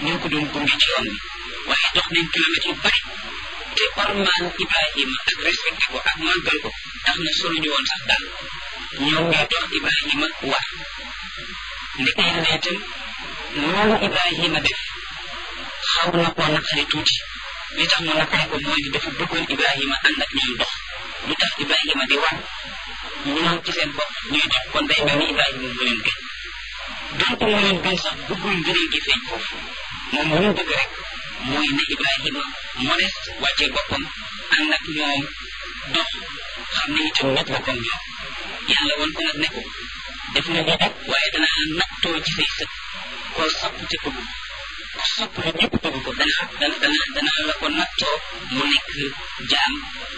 ñoo ko doon gunge ci yoon bi waaye dox nañ kilomètres yu bari te ormaan Ibrahima ak respecté ko ak màggal ko tax na soluñu woon sax daal ñoom ñoo dox Ibrahima war ndeke yàlla itam loolu Ibrahima def xaw na koo naqari tuuti li tax mu naqari ko mooy dafa bëggoon Ibrahima ànd ak ñoom dox lu tax Ibrahima di war ñoom ci seen bopp ñuy dox kon day mel ni Ibrahima mu leen gën donc mu leen gën sax bëggul ngëneel gi feeñ foofu moom lu mu bëgg rek mooy ne Ibrahima modeste wàccee boppam ànd ak ñoom dox xam ne itam nit la comme ñoom yàlla woon ko nag ne ko def na lii rek waaye danaa nattoo ci say sët koo sopp te bëgg ko sopp la ñëpp bëgg ko danaa dana dana danaa la ko nattoo mu nekk jaam